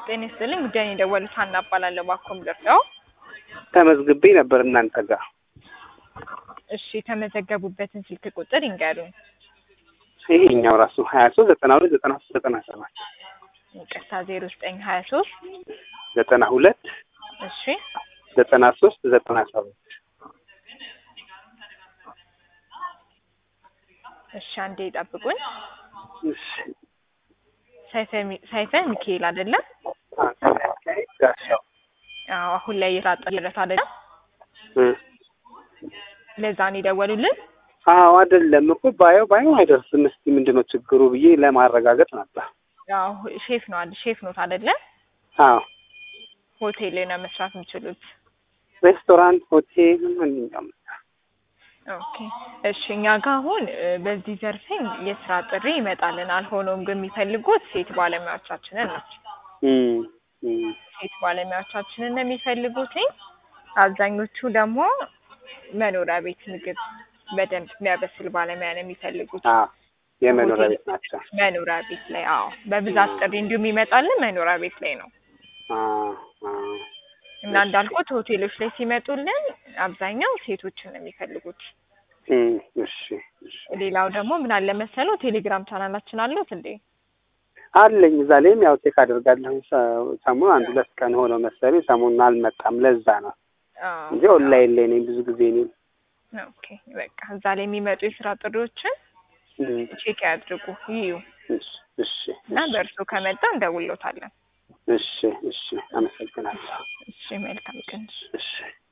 ጤና ይስጥልኝ ጉዳይን የደወሉት ሀና እባላለሁ። ባኮም ደርሰው ተመዝግቤ ነበር እናንተ ጋር። እሺ የተመዘገቡበትን ስልክ ቁጥር ይንገሩኝ። ይሄኛው ራሱ ሀያ ሶስት ዘጠና ሁለት ዘጠና ሶስት ዘጠና ሰባት ይቅርታ ዜሮ ዘጠኝ ሀያ ሶስት ዘጠና ሁለት እሺ ዘጠና ሶስት ዘጠና ሰባት እሺ አንዴ ይጠብቁኝ። እሺ ሰይፈ ሚ- ሰይፈ ሚካኤል አይደለም? ጋሻው አዎ አሁን ላይ የታጠለት አይደለም? እ ለዛ ነው የደወሉልን። አዎ አይደለም እኮ ባየው ባየው አይደርስም። እስቲ ምንድን ነው ችግሩ ብዬ ለማረጋገጥ ነበር። ያው ሼፍ ነው አይደል? ሼፍ ኖት አይደለ? አዎ ሆቴል ላይ ነው መስራት የሚችሉት። ሬስቶራንት፣ ሆቴል፣ ማንኛውም ኦኬ እሺ እኛ ጋር አሁን እ፣ በዚህ ዘርፍኝ የስራ ጥሪ ይመጣልናል። ሆኖም ግን የሚፈልጉት ሴት ባለሙያዎቻችንን ነው። እም፣ እም፣ ሴት ባለሙያዎቻችንን ነው የሚፈልጉትኝ። አብዛኞቹ ደግሞ መኖሪያ ቤት ምግብ በደንብ የሚያበስል ባለሙያ ነው የሚፈልጉት። አዎ የመኖሪያ ቤት ናቸው። መኖሪያ ቤት ላይ አዎ፣ በብዛት ጥሪ እንዲሁም ይመጣልን መኖሪያ ቤት ላይ ነው አዎ፣ አዎ። እና እንዳልኩት ሆቴሎች ላይ ሲመጡልን አብዛኛው ሴቶችን ነው የሚፈልጉት። እም፣ እሺ፣ እሺ። ሌላው ደግሞ ምን አለ መሰለው ቴሌግራም ቻናላችን አሉት እንዴ? አለኝ እዛ ላይም ያው ቼክ አደርጋለሁ። ሰ- ሰሞኑን አንድ ሁለት ቀን ሆነው መሰለኝ ሰሞኑን አልመጣም። ለዛ ነው አዎ። እንጂ ኦንላይን ላይ ነኝ ብዙ ጊዜ እኔም። ኦኬ በቃ እዛ ላይ የሚመጡ የስራ ጥሪዎችን እም፣ ቼክ ያድርጉ ይዩ እሺ፣ እሺ፣ እና በእርሱ ከመጣ እንደውሎታለን። እሺ፣ እሺ። አመሰግናለሁ። እሺ መልካም ቀን። እሺ